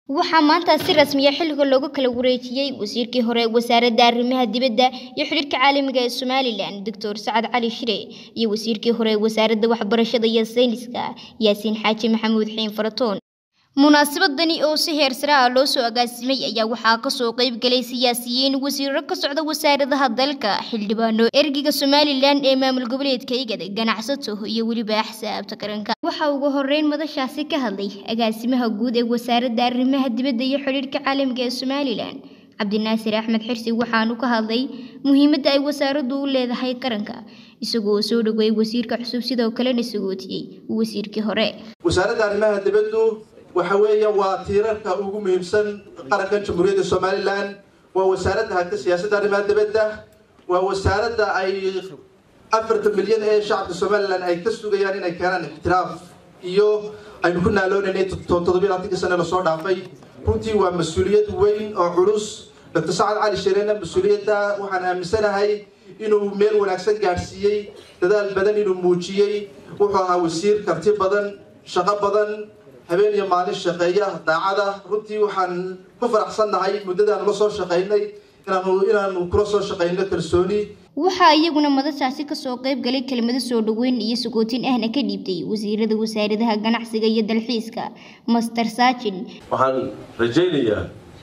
waxaa maanta si rasmiya xilliga loogu kala wareejiyey wasiirkii hore ee wasaaradda arrimaha dibadda iyo xidhiirka caalamiga ee somalilan doctor sacad cali shire iyo wasiirkii hore ee wasaaradda waxbarashada iyo sayniska yaasiin xaaji maxamuud xiin faratoon munaasabadani oo si heer sare ah loo soo agaasimay ayaa waxaa kasoo qayb galay siyaasiyiin wasiiro ka socda wasaaradaha dalka xildhibaano ergiga somalilan ee maamul goboleedka igad ganacsato iyo weliba axsaabta qaranka waxaa ugu horeyn madashaasi ka hadlay agaasimaha guud ee wasaaradda arrimaha dibadda iyo xidhiirka caalamiga ee somalilan cabdinaasir axmed xirsi waxaanu ka hadlay muhiimadda ay wasaaraddu u leedahay qaranka isagoo soo dhaweeyey wasiirka cusub sidoo kalena sagootiyey wasiirkii hore wasaaradda arrimaha dibaddu waxa weeya waa tiirarka ugu muhiimsan qarankan jamhuuriyadda somalilan waa wasaaradda hagta siyaasadda arrimaha dibadda waa wasaaradda ay afartan milyan ee shacabka somalilan ay ka sugayaan inay keenaan ixtiraaf iyo aynu ku naaloonayna toddobiy labaatankii sane lasoo dhaafay runtii waa mas-uuliyad weyn oo culus doctor sacad cali shirena mas-uuliyadda waxaan aaminsanahay inuu meel wanaagsan gaadhsiiyey dadaal badan inuu muujiyey wuxuu ahaa wasiir karti badan shaqo badan habeen iyo maalin shaqeeya daacada runtii waxaan ku faraxsannahay muddadaanu la soo shaqaynay inaanu inaanu kula soo shaqayno kalsooni waxaa iyaguna madashaasi kasoo qayb galay kelmado soo dhaweyn iyo sagootin ahna ka dhiibtay wasiirada wasaaradaha ganacsiga iyo dalxiiska master saajin waxaan rajaynayaa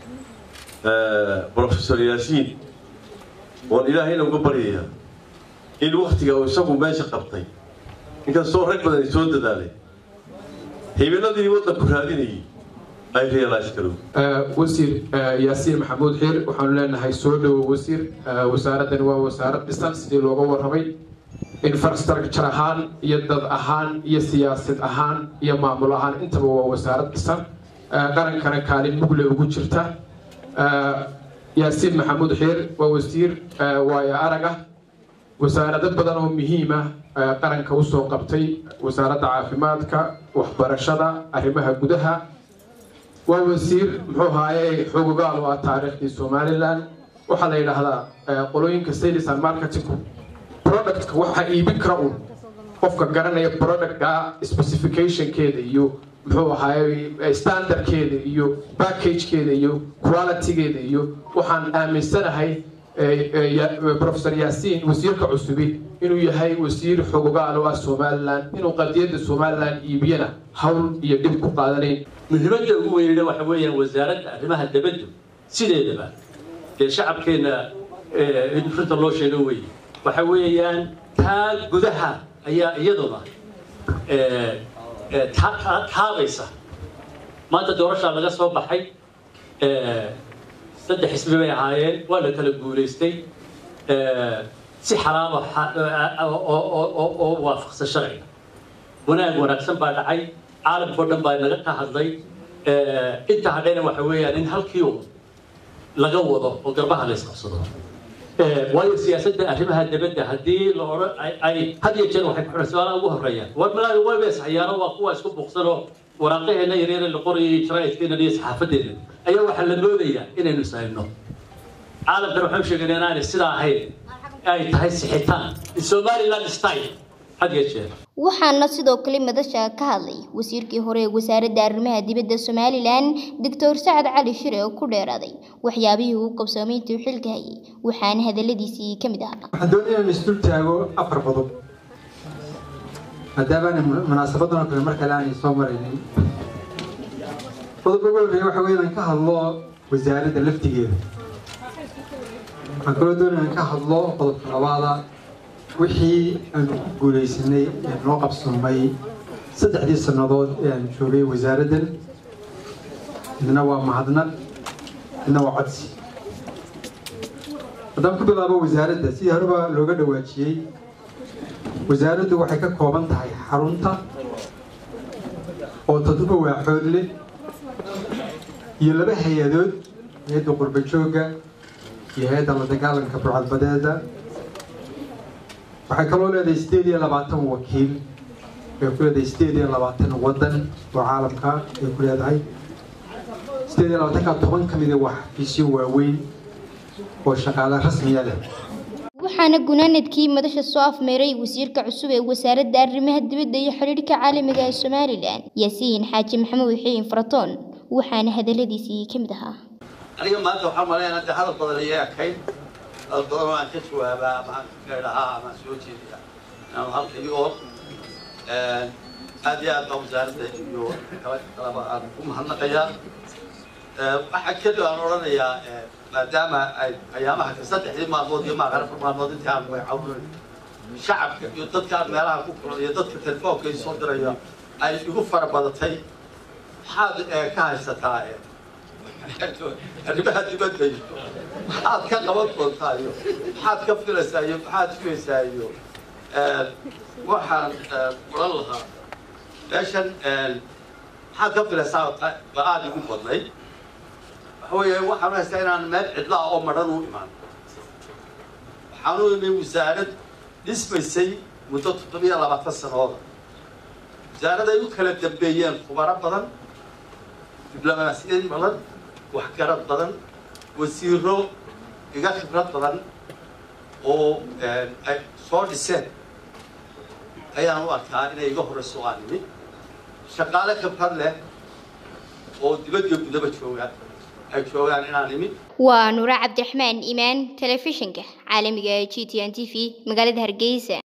brofesor yaasiin waan ilaahayna uga baryayaa in waktiga uu isagu meesha qabtay inkastoo rag badan ay soo dadaalay hibiladii waddanku raadinayay ay realize garow wasiir yaasiin maxamuud xiir waxaanu leenahay soo dhowo wasiir wasaaraddani waa wasaarad dhisan sidii looga warramay infrastructure ahaan iyo dad ahaan iyo siyaasad ahaan iyo maamul ahaan intaba waa wasaarad dhisan qarankana kaalin mugle ugu jirta yaasiin maxamuud xiir waa wasiir waayo araga wasaarado badan oo muhiima qaranka usoo qabtay wasaaradda caafimaadka waxbarashada arrimaha gudaha waa wasiir muxuu haaye xogogaal oo ah taariikhdii somalilan waxaa la yidhaahdaa qolooyinka sales and marketing productka waxaa iibin kara un qofka garanaya productka specificationkeeda iyo muxuu ahaaye standardkeeda iyo packagekeeda iyo qualitygeeda iyo waxaan aaminsanahay profesor yaasiin wasiirka cusubi inuu yahay wasiir xogogaal oo ah somalilan inuu qadiyadda somalilan iibiyana hawl iyo dhib ku qaadanayn muhiimadda ugu weynina waxa weeyaan wasaaradda arrimaha dabaddu sideedaba dee shacabkeenna in runta loo sheego weeye waxa weeyaan taa gudaha ayaa iyaduna taabaysa maanta doorashaa laga soo baxay saddex xisbi bay ahaayeen waa la kala guulaystay si xalaalo oo waafaqsan sharciga wanaag wanaagsan baa dhacay caalamkao dhan baa naga ka hadlay inta hadhayna waxa weeyaan in halkii un laga wado oo garbaha la isqabsado waayo siyaasadda arrimaha dabadda haddii la odhan ay had iyo jeer waxay ku su-aalaha ugu horreeyaan war malaa way beesxayaano waa kuwa isku buuqsanoo waraaqaheena yaryare la qorayay jaraa'idkeena iyo saxaafadeena ayaa waxaa la moodayaa inaynu sayno caalamkan waxaan sheegayna inaanay sidaa ahayn ay tahay sixitaan somaliland style had iyo jeer waxaana sidoo kale madasha ka hadlay wasiirkii hore ee wasaaradda arrimaha dibadda somalilan doctor sacad cali shire oo ku dheeraaday waxyaabihii uu qabsoomay intuu xilka hayay waxaana hadaladiisii ka mid ahaa waxaan doonaya in isdul taago afar qodob maadaamaana munaasabadan oo kale mar kale aanay soo maraynin qodobka ugu horreeya waxa weeye inaan ka hadlo wasaaradda laftigeeda waxaan kaloo doonaya inaan ka hadlo qodobka labaada wixii aanu ku guulaysanay ee noo qabsoomay saddexdii sannadood ee aan joogay wasaaraddan midna waa mahadnaq midna waa codsi haddaan ku bilaabo wasaaradda sidii horeba looga dhawaajiyey wasaaraddu waxay ka kooban tahay xarunta oo toddoba waaxood leh iyo laba hay-adood hay-adda qurba joogga iyo hay-adda la dagaalanka burcadbadeeda waxay kaloo leedahay sideed iyo labaatan wakiil bay ku leedahay sideed iyo labaatan waddan oo caalamka ay ku leedahay sideed iyo labaatanka toban ka mida waa xafiisyo waaweyn oo shaqaale rasmiya leh waxaana gunaanadkii madasha soo afmeeray wasiirka cusub ee wasaaradda arrimaha dibadda iyo xidhiidhka caalamiga ee somalilan yaasiin xaaji maxamuud xiin faratoon waxaana hadaladiisii ka mid ahaa aniga maanta waxaan maleynaa dee hadal badan ayay ekayn hadal badan oo aan ka jawaabaa ama aan ka gaadhahaa ama aan soo jeediya inaan halkii oo aad iyo aad baa wasaaradda iyo kala kalaba aan ku mahadnaqayaa waxaa keli aan odhanayaa maadaama ay ayaamaha ka saddexdii maalmood iyo maaqan afar maalmood intii aan magacawin shacabka iyo dadkaan meelaha ku kulan iyo dadka telefoonka ay soo diraya ay igu fara badatay maxaad ka haysataa arrimaha dibadda iyo maxaad ka qaban doontaa iyo maxaad ka filaysaa iyo maxaad filaysaa iyo waxaan oran lahaa meeshan maxaad ka filaysaa ba aada igu badnay waxa weeye waxaan haystaa inaan meel cidla ah oo madhan u imaan waxaan u imay wasaarad dhismaysay muddo toddobiyo labaatan sanooda wasaarad ay u kala dambeeyeen khubaro badan diblomaasiyad badan waxgarad badan wasiiro iga khibrad badan oo ay soo dhiseen ayaan u arkaa inay iga horeyso aan imi shaqaale khibrad leh oo dibadda gudaba jooga ay joogaan inaan imi waa nuura cabdiraxmaan imaan telefishinka caalamiga g t n t v magaalada hargeysa